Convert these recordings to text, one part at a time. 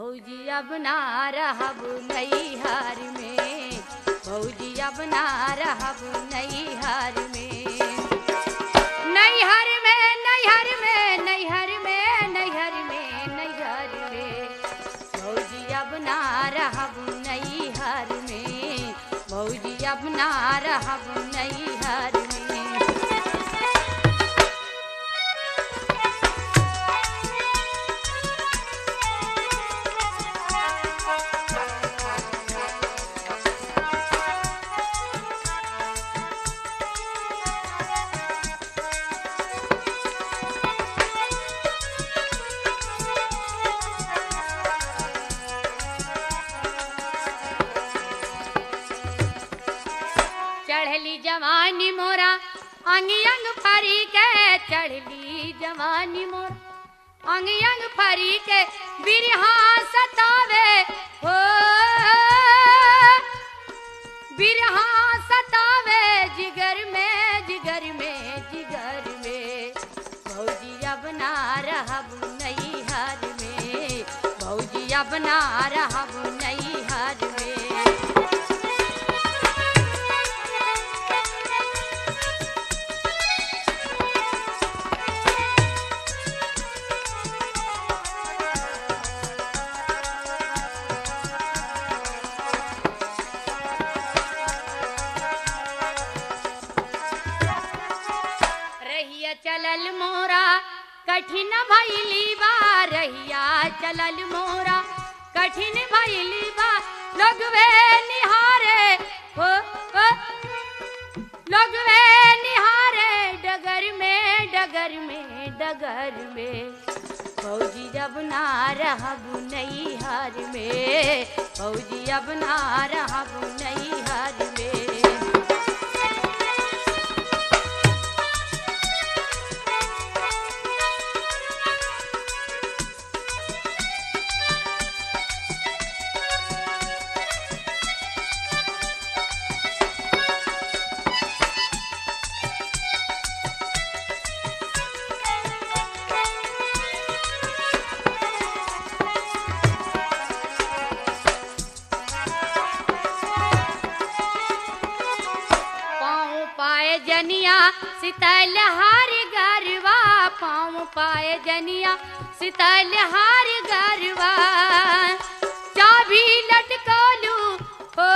भौजी अब ना रहब नैहर में भौजी अब ना रहब नैहर में नैहर में नैहर में नैहर में नैहर में नैहर में भौजी अब ना रहब नैहर में भौजी अब ना रहब नैहर में चढ़ली जवानी मोरा अंग अंग फरी के चढ़ली जवानी मोरा अंग अंग फरी के बिरहा सतावे हो बिरहा सतावे जिगर में जिगर में जिगर में भौजी अब ना रहब नैहर में भौजी अब ना रहब नैहर में रहिया चलल मोरा कठिन भैली बा रहिया चलल मोरा कठिन भैली बा लोगवे निहारे हो हो लोगवे निहारे डगर में डगर में डगर में फौजी अब ना रहब नैहर में फौजी अब ना रहब नैहर में पाँव पाए जनिया सितल हार गरवा पाँव पाए जनिया सितल हार गरवा चाबी लटकोलू हो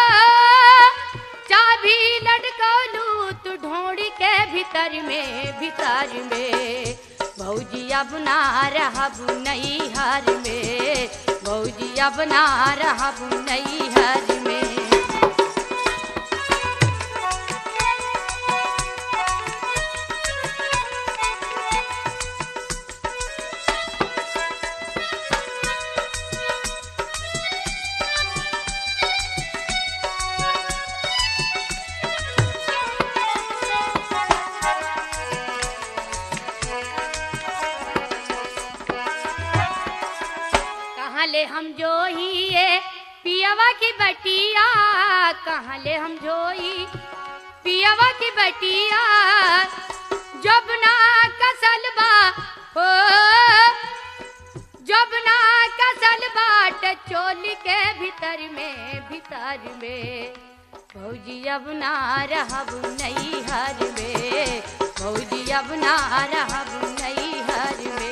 चाबी लटकोलू तू ढोड़ के भीतर में भीतर में भौजी अब ना रहब नैहर में भौजी अब ना रहब नैहर में कहाँ ले हम जो ही ये पियावा की बटिया कहाँ ले हम जो ही पियावा की बटिया जब ना कसल बा हो जब ना कसल बाट चोली के भीतर में भीतर में भौजी अब ना रहब नैहर में भौजी अब ना रहब नैहर में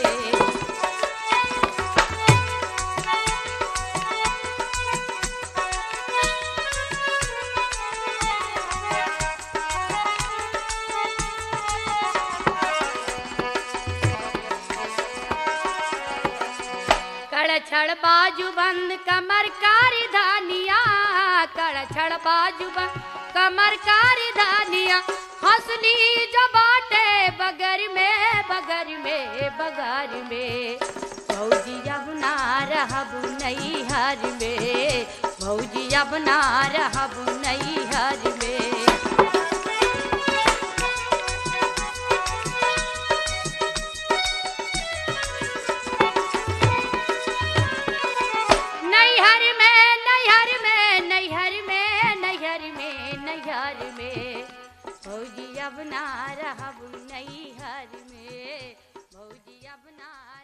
कड़ छड़ बाजू बंद कमर कारी धानिया कड़ छड़ बाजू बंद कमर कारी धानिया हंसली जो बाटे बगर में बगर में बगर में भौजी अब ना रहब नैहर में भौजी अब ना रहब नैहर में नैहर में नैहर में नैहर में नैहर में नैहर में भौजी अब ना रहब नैहर में भौजी अब ना